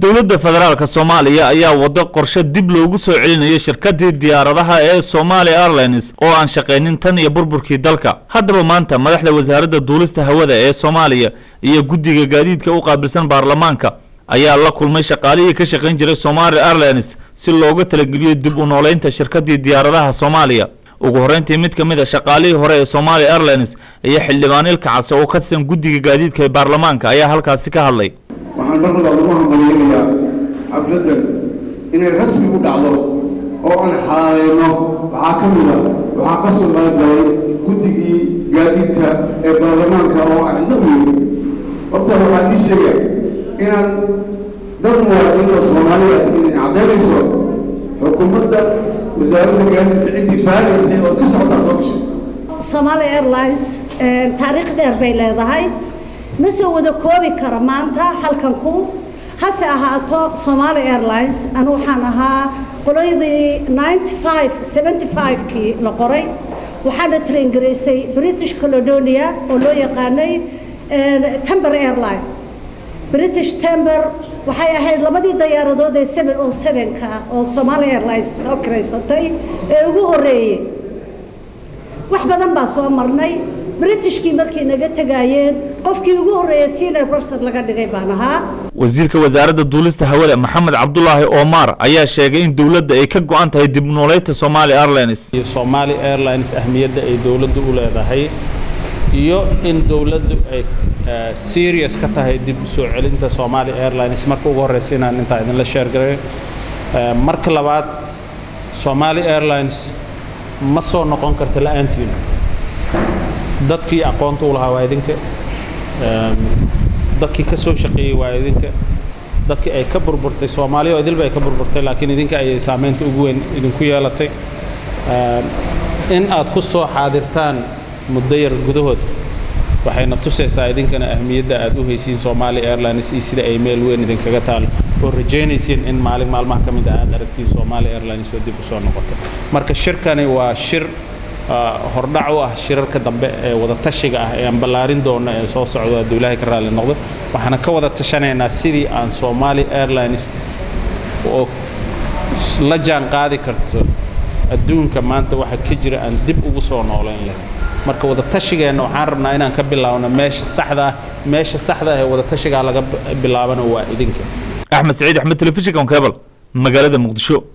dowladda federaalka soomaaliya ayaa wado qorshe dib loogu soo celinayo shirkadii diyaaradaha ee somali airlines oo aan shaqaynin tan iyo burburkii dalka haddaba maanta madaxda wasaaradda duulista hawada ee soomaaliya iyo guddiga gaadiidka u qaabilsan baarlamaanka ayaa la kulmay shaqaalihii ka shaqayn jiray somali airlines si looga talageliyo dib u nooleynta shirkadii diyaaradaha soomaaliya ugu horreyntii mid ka mid a shaqaalihii hore ee somali airlines iyo xildhibaan ilka case oo ka tirsan guddiga gaadiidka ee baarlamaanka ayaa halkaasi ka hadlay waxaan mar labaad ugu hambaliyeynayaa xafladdan inay rasmi u dhacdo oo aan xalaaleyno waxaa ka mid a waxaa ka soo qaybgalay guddigii gaadiidka ee baarlamaanka oo aan cidno u yiri horta waxaa ii sheegaya inaan dad muwaadiniin oo soomaaliya tihiin caddaynayso xukuumadda wasaaradda gaadiidka ciddii baaraysay oo si socotaa soo gashay Somali Airlines taariikh dheer bay leedahay ma soo wada koobi kara maanta halkan ku hase ahaato Somali Airlines anu waxaan ahaa qoloydii 95 75kii la qoray waxaana train gareysay British Caledonia oo loo yaqaanay Timber Airline British Timber waxay ahayd labadii diyaaradood ee 707ka oo Somali Airlines soo kireysatay ee ugu horeeyay wax badan baa soo marnay britishkii markay naga tagaayeen qofkii ugu horreeyay senior professor laga dhigay baan ahaa wasiirka wasaaradda duulista hawada maxamed cabdulaahi omar ayaa sheegay in dowladda ay ka go-an tahay dib nooleynta somali airlines iyo somali airlines ahmiyadda ay dowladdu u leedahay iyo in dowladdu ay serious ka tahay dib u soo celinta somali airlines marka ugu horreysa inaan intaa idinla sheergaray marka labaad somali airlines ma soo noqon karta la-aantiina dadkii aqoonta u lahaa waa idinka dadkii ka soo shaqeeyey waa idinka dadkii ay ka burburtay soomaaliya oo idilba ay ka burburtay laakiin idinka ayay saamaynta ugu weyn idinku yeelatay in aad ku soo xaadirtaan muddo yar gudahood waxayna tusaysaa idinkana ahmiyadda aad u haysiin somali airlines iyo sida ay meel weyn idinkaga taalo oo rajaynaysiin in maalin maalmaha ka mid ah aad aragtiin somali airlines oo dib u soo noqoto marka shirkani waa shir hordhac u ah shirarka dambe ee wada tashiga ah ee aan ballaarin doono ee soo socdo hadduu ilaahay ka raalli noqdo waxaana ka wada tashanaynaa sidii aan somali airlines oo la jaan qaadi karto adduunka maanta waxa ka jira aan dib ugu soo noolayn lahayn marka wada tashigeenna waxaan rabnaa inaan ka bilaabno meesha saxda ah meesha saxda ah ee wada tashigaa laga bilaabana waa idinka axmed saciid axmed telefishinka on cable magaalada muqdisho